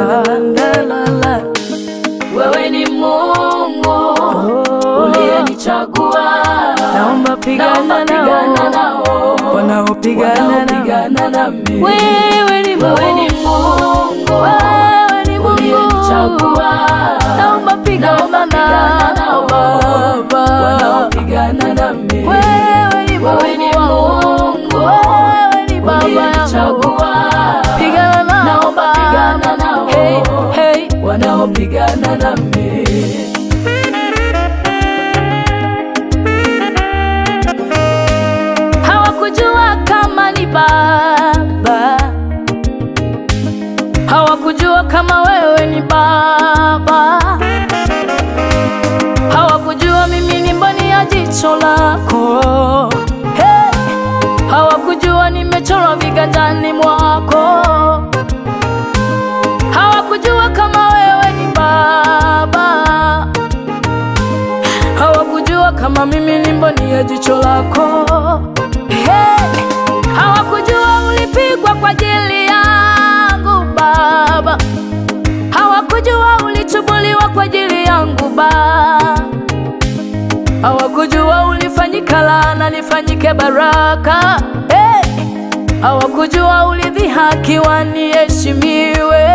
la, la, la. Wewe ni Mungu Oh. uliyenichagua, Naomba pigana Naomba pigana nao nao wanaopigana nao. wanaopigana nami. Wewe ni Wewe ni Mungu, Mungu wewe ni Mungu, uliyenichagua, naomba pigana Naomba pigana nao nao Baba. wanaopigana nami. Wewe ni Wewe ni Mungu, Mungu wewe ni Baba yangu, uliyenichagua, pigana nao Naomba pigana nao Hey, hey. wanaopigana nami. Hawakujua kama ni Baba, hawakujua kama wewe ni Baba, hawakujua mimi ni mboni ya jicho lako. Hey! Hawakujua nimechorwa viganjani mwako, hawakujua kama wewe ni Baba hawakujua kama mimi ni mboni ya jicho lako. Hey! Hawakujua ulipigwa kwa ajili yangu Baba, hawakujua ulichubuliwa kwa ajili yangu Baba, hawakujua ulifanyika laana nifanyike baraka. Hey! Hawakujua ulidhihakiwa niheshimiwe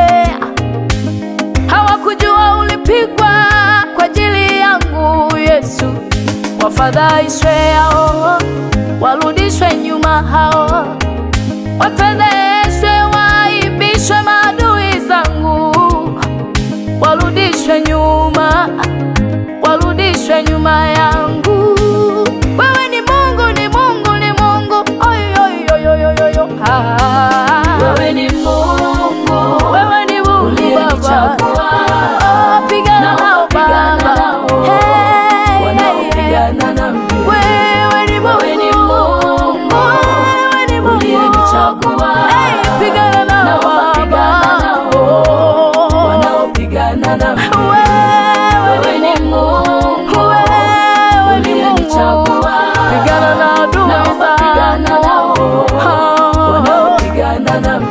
hawakujua ulipigwa kwa ajili yangu Yesu. Wafadhaishwe hao, warudishwe nyuma hao, wafedheshwe, waibishwe maadui zangu, warudishwe nyuma, warudishwe nyuma yangu. Wewe ni Mungu, ni Mungu, ni Mungu, oy, oy, oy, oy, oy, oy. Ah. Wewe ni Mungu Wewe ni Mungu Baba, uliyenichagua, Oh, pigana nao Naomba pigana Baba, nao Hey, wanaopigana nami. wewe ni Wewe ni Mungu, Mungu wewe ni Mungu, uliyenichagua, Hey, pigana nao Naomba pigana Baba, nao wanaopigana nami. Wewe ni Mungu wewe ni Mungu, uliyenichagua, pigana na adui Naomba pigana nao zangu. wanaopigana nami.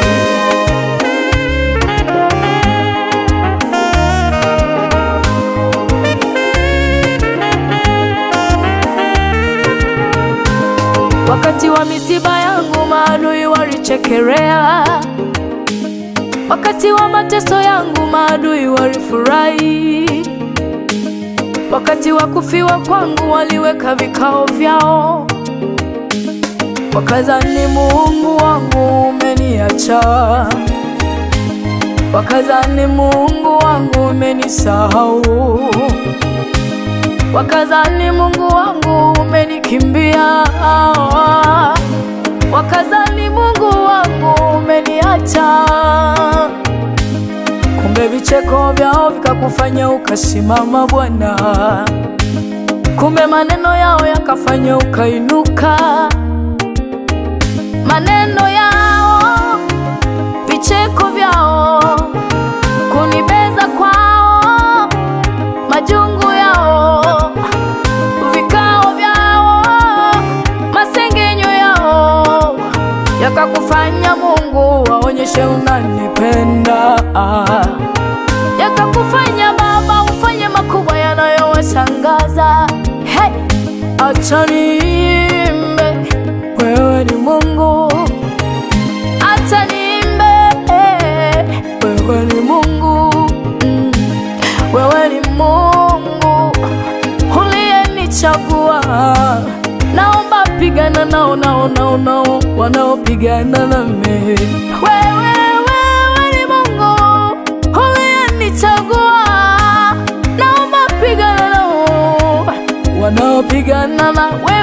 Wakati wa misiba yangu maadui walichekelea, wakati wa mateso yangu maadui walifurahi, wakati wa kufiwa kwangu waliweka vikao vyao, wakazani Mungu wangu umeniacha, wakazani Mungu wangu umenisahau wakazani Mungu wangu umenikimbia, wakazani Mungu wangu umeniacha. Kumbe vicheko vyao vikakufanya ukasimama Bwana, kumbe maneno yao yakafanya ukainuka. Maneno yao, vicheko vyao, kunibeza kwao, majungu yao, vikao vyao, masengenyo yao yakakufanya Mungu waonyeshe unanipenda, yakakufanya Baba ufanye makubwa yanayowashangaza. Hey, acha niimbe, wewe ni Mungu, acha niimbe, wewe ni Mungu mm. Wewe ni Mungu uliyenichagua, naomba pigana nao nao nao nao wanaopigana nami. Wewe wewe ni Mungu uliyenichagua, naomba pigana nao wanaopigana na wewe